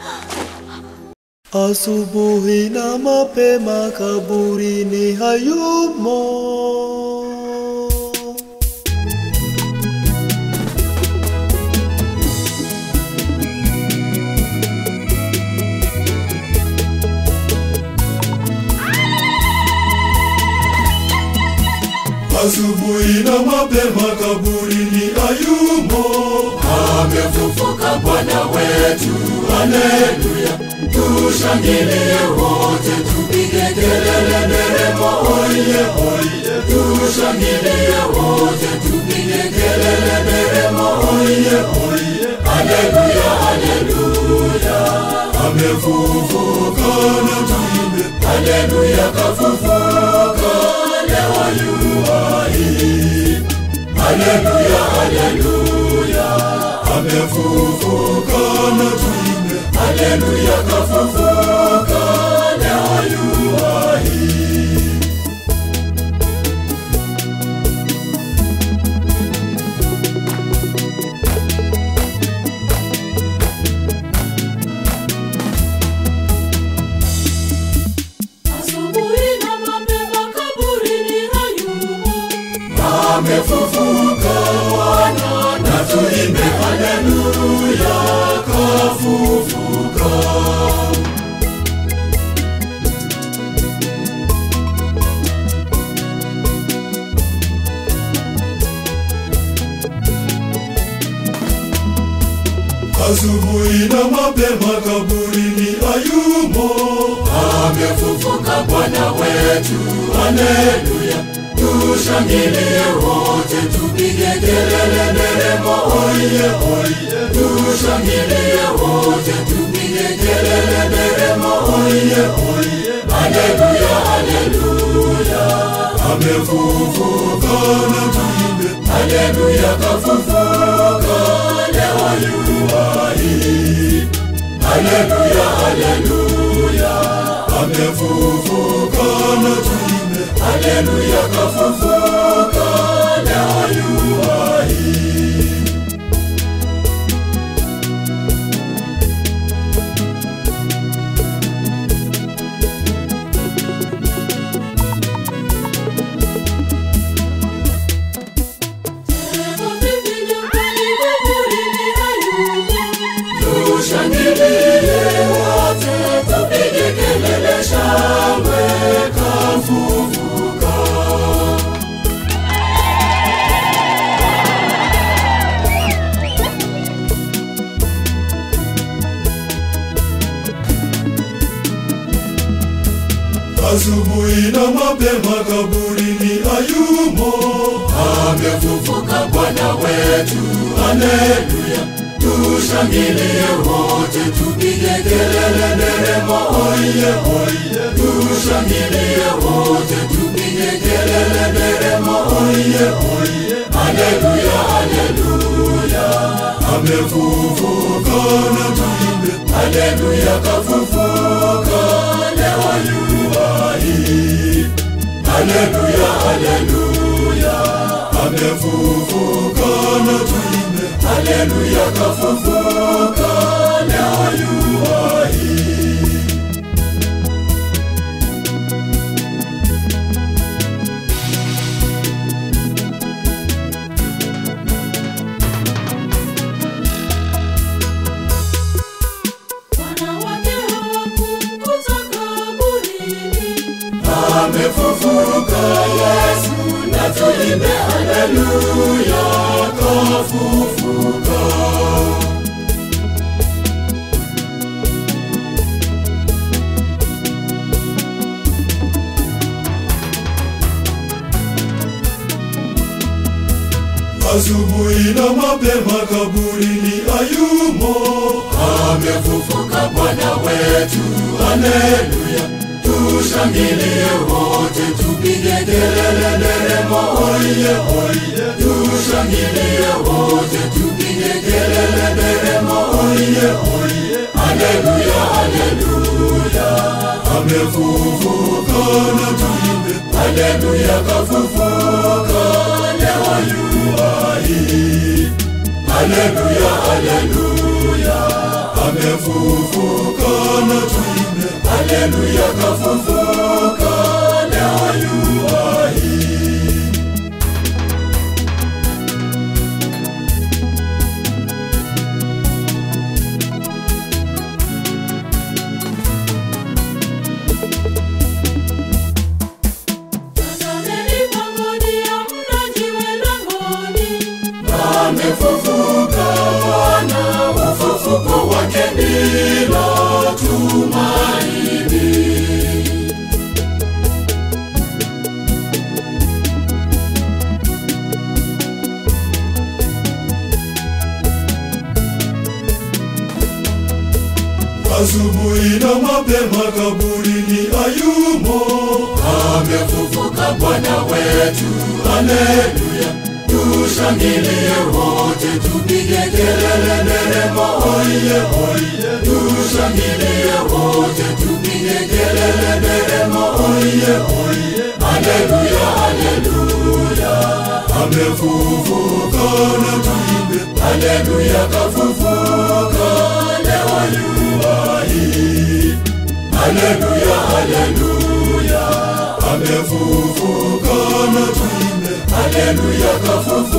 Asubuhi na mapema kaburini hayumo. Asubuhi na mapema kaburini hayumo. amefufuka Bwana wetu, haleluya! Tushangilie wote, tupige kelele nderemo, oye oye! Tushangilie wote, tupige kelele nderemo, oye oye! Haleluya, haleluya! Amefufuka na tuimbe. Haleluya, kafufuka leo yu hai. Haleluya, haleluya! Amefufuka na tuimbe. Haleluya, kafufuka leo yu hai. Asubuhi na mapema kaburini hayumo. Amefufuka Bwana, na tuimbe haleluya, kafufuka. Asubuhi na mapema kaburini hayumo. Amefufuka Bwana wetu, haleluya! Tushangilie wote, tupige kelele nderemo, oye oye! Tushangilie wote, tupige kelele nderemo, oye oye! Haleluya, haleluya! Amefufuka na tuimbe. Haleluya, kafufuka leo yu hai. Haleluya, haleluya! Amefufuka na tuimbe. Haleluya, kafufuka leo yu hai. Leo vipi nyumbani kaburini hayumo. Tushangilie wote, tupige kelele, shangwe, kafufuka. Asubuhi na mapema kaburini hayumo. Amefufuka Bwana wetu, haleluya! Tushangilie wote, tupige kelele, nderemo, oye oye! Tushangilie wote, tupige kelele, nderemo, oye oye! Haleluya, haleluya! Amefufuka na tuimbe. Haleluya, kafufuka leo yu hai. Haleluya, haleluya! Amefufuka na tuimbe. Haleluya, kafufuka leo yu hai. Wanawake hawakumkuta kaburini. Amefufuka Yesu, na tuimbe haleluya, kafufuka. Asubuhi na mapema kaburini hayumo. Amefufuka Bwana wetu, haleluya! Tushangilie wote, tupige kelele, nderemo, oye oye! Tushangilie wote, tupige kelele, nderemo, oye oye! Haleluya, haleluya! Amefufuka na tuimbe. Haleluya, kafufuka leo yu hai. Haleluya, haleluya! Amefufuka amefufuka kana tuimbe haleluya kafufuka leo yu hai Tazameni pangoni, hamna jiwe langoni. amefufuka Bwana, ufufuko wake ndilo tumaini. asubuhi na mapema kaburini ayumo Amefufuka Bwana wetu, haleluya! Tushangilie wote, tupige kelele nderemo, oye oye! Tushangilie wote, tupige kelele nderemo, oye oye! Haleluya, haleluya! amefufuka na tuimbe Haleluya, kafufuka leo yu hai. Haleluya, haleluya, amefufuka na tuimbe haleluya, kafufuka